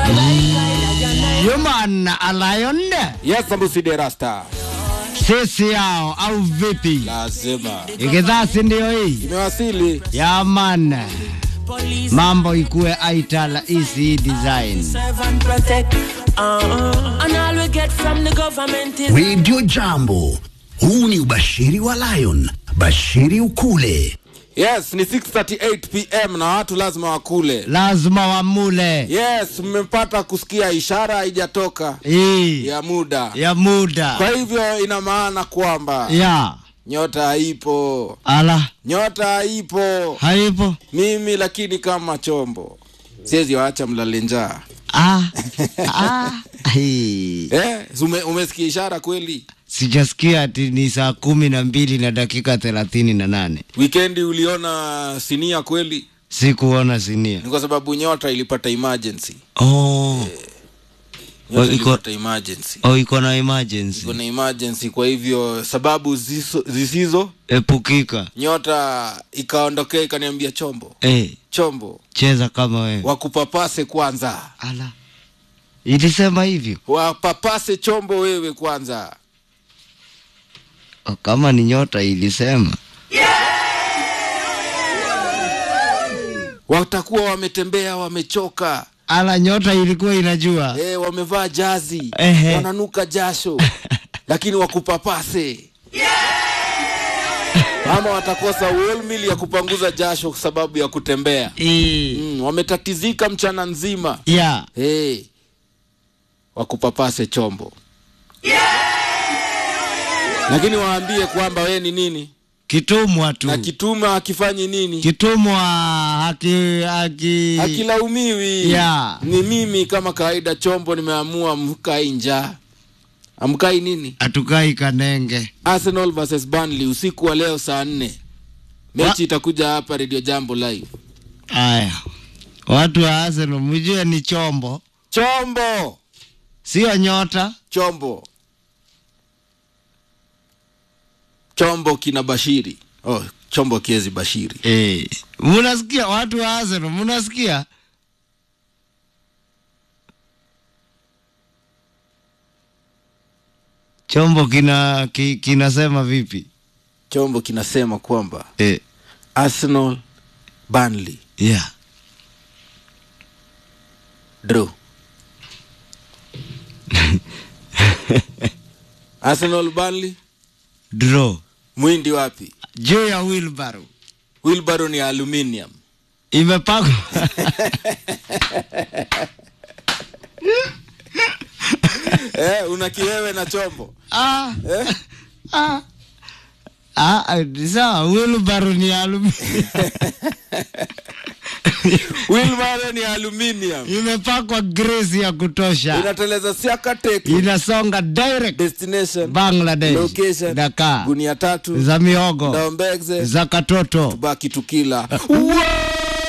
Human Lion Yes, Sambusi de Rasta. sisi yao au vipi? Lazima. Ikidhasi ndio hii Imewasili. ya man, mambo ikuwe aital EC design. serve and protect. Uh-uh. And all we get from the government is Radio Jambo. Huu ni ubashiri wa Lion. Bashiri ukule. Yes, ni 6:38 pm na watu lazima wakule. Lazima wamule Yes, mmepata kusikia ishara haijatoka hii ya muda. ya muda Kwa hivyo ina maana kwamba ya nyota haipo, ala nyota haipo. haipo Mimi lakini kama chombo siwezi waacha mlale njaa. ah, ah, hii. Eh, ume, umesikia ishara kweli? Sijasikia ati ni saa kumi na mbili na dakika thelathini na nane. Wikendi uliona sinia kweli? Sikuona sinia. Ni kwa sababu nyota ilipata emergency. Oh, Nyota iko- ilipata emergency. oh iko na emergency. Kuna emergency, kwa hivyo sababu ziso, zisizo Epukika. nyota ikaondokea ikaniambia chombo Eh, chombo cheza kama wewe. wakupapase kwanza Ala. Ilisema hivyo. wapapase chombo wewe kwanza Oh, kama ni nyota ilisema. watakuwa wametembea wamechoka Ala, nyota ilikuwa inajua. e, wamevaa jazi Ehe. wananuka jasho lakini wakupapase ama watakosa wholemeal ya kupanguza jasho kwa sababu ya kutembea Eh, mm, wametatizika mchana nzima ya. hey, wakupapase chombo lakini waambie kwamba we ni nini Kitumwa tu. na kituma akifanyi nini Kitumwa haki haki akilaumiwi Ya. ni mimi kama kawaida chombo nimeamua mkai njaa amkai nini atukai kanenge. arsenal versus Burnley usiku wa leo saa nne mechi Wa- itakuja hapa radio jambo live Aya. Watu wa Arsenal mjue ni chombo, chombo sio nyota. chombo chombo kina bashiri oh, chombo kiezi bashiri Eh, munasikia watu wa Arsenal, munasikia? Chombo kina ki, kinasema vipi? chombo kinasema kwamba Eh, arsenal Burnley yeah. draw arsenal Burnley Draw. mwindi wapi Juu ya wheelbarrow. wilbaro ni aluminium Imepakwa. eh, una kiwewe na chombo ah, eh? ah. Ah, ah, sawa, wheelbarrow ni alumi. wilbaro ni aluminium Imepakwa grease ya kutosha. inateleza siaka teki Inasonga direct destination Bangladesh. location Dakar. gunia tatu Za miogo. ndaombegze Za katoto. baki tukila wow!